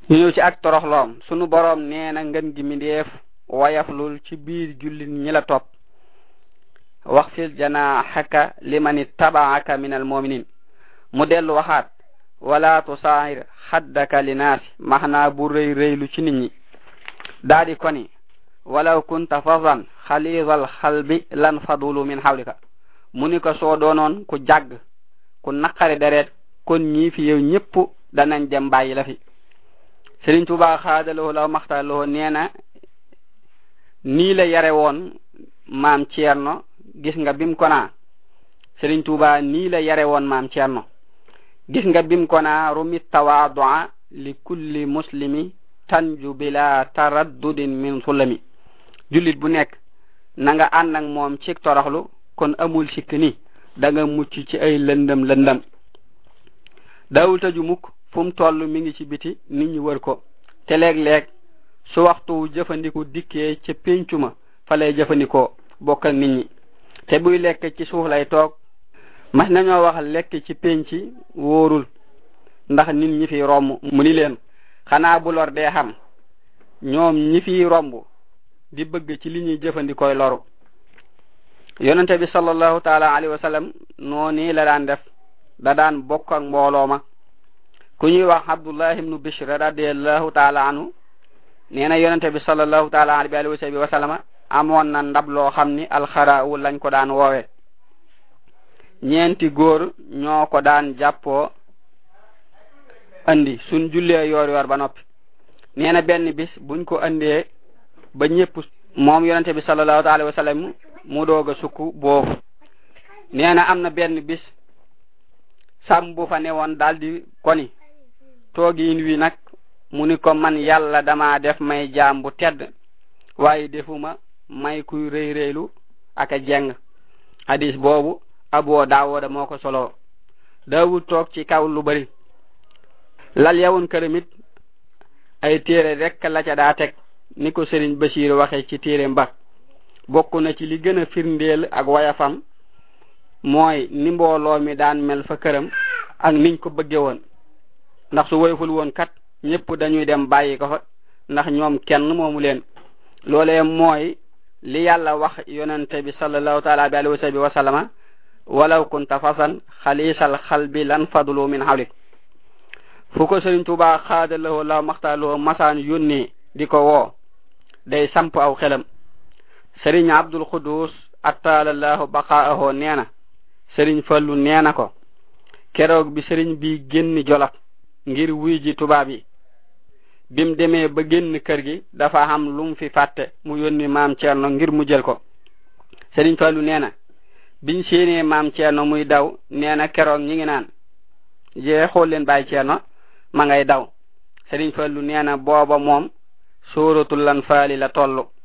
ñu ñëw ci ak toroxloom sunu boroom nee na ngën gi mindeef wayaflul ci biir jullit ñi la topp wax fil janaahaka liman ittabaaka min almuminin mu dellu waxaat wala tusaahir xaddaka linaasi maxnaa bu rëy rëylu ci nit ñi daadi koni walaw kunta fadan xaliidal xalbi lan fadulu min xawlika mu ni ko soo doonoon ku jàgg ku naqari deret kon ñii fi yow ñëpp danañ dem bàyyi la fi Sëriñ Tuubaa xaadaloo law maxtaloo nee na nii la yare woon maam Ceerno gis nga bim ko naa Sëriñ Tuubaa nii la yare woon maam Ceerno gis nga bim ko naa rumit tawaadua li kulli muslimi tanju bila taraddudin min sulami jullit bu nekk na nga ànd ak moom ci toroxlu kon amul sikk ni da nga mucc ci ay lëndëm lëndëm daawul tëju mukk fu mu toll mi ngi ci biti nit ñi wër ko te léeg-léeg su waxtu jëfandiku dikkee ca péncu ma fa lay jëfandikoo bokk ak nit ñi te buy lekk ci suuf lay toog mas nañoo wax lekk ci pénci wóorul ndax nit ñi fi romb mu ni leen xanaa bu lor dee xam ñoom ñi fi romb di bëgg ci li ñuy jëfandikooy loru yonente bi sallallahu taala alayhi wa sallam noonu la daan def da daan bokk ak mbooloo ma ku ñuy wax abdullah ibnu bishr radiallahu taala anhu nee na yonente bi sallallahu taala alayhi wa sallama amoon na ndab loo xam ni alxaraawu lañ ko daan woowe ñeenti góor ñoo ko daan jàppoo andi suñ jullee yoor yoor ba noppi nee na benn bis buñ ko andee ba ñëpp moom yonente bi sallallahu alayhi wa sallam mu doog a sukk boofu nee na am na benn bis sàmm bu fa newoon daldi koni toogiin wi nag mu ni ko man yàlla dama def may jaam bu tedd waaye defuma may kuy rëy rëylu ak a jeng hadis boobu aboo daawooda moo ko solo daawul toog ci kaw lu bari lal yawun këramit ay téere rek la ca daa teg ni ko sëriñ Basiir waxe ci téere mba bokk na ci li gën a firndeel ak wayafam mooy ni mbooloo mi daan mel fa këram ak niñ ko bëgge woon ndax su woyful woon kat ñëpp dañuy dem bàyyi ko fa ndax ñoom kenn moomu leen loolee mooy li yàlla wax yonente bi sallallahu taala bi alihi wa sallama walaw kunta fasan xalisal xalbi lan fadlu min hawlik fu ko sëriñ Tuubaa xaadalawoo la maxtaaloo masaan yónnee di ko woo day samp aw xelam sëriñ abdul xudus attalallahu baqaaho nee na sëriñ fallu nee na ko keroog bi sëriñ bi génn jolof ngir wuy ji tubaab yi bim demee ba génn kër gi dafa am lum fi fàtte mu yónni maam Ceerno ngir mu jël ko sëriñ fallu nee na biñ séenee maam Ceerno muy daw nee na keroog ñi ngi naan jee xool leen bàyyi Ceerno ma ngay daw sëriñ fallu nee na booba moom sóoratul lan faali la tollu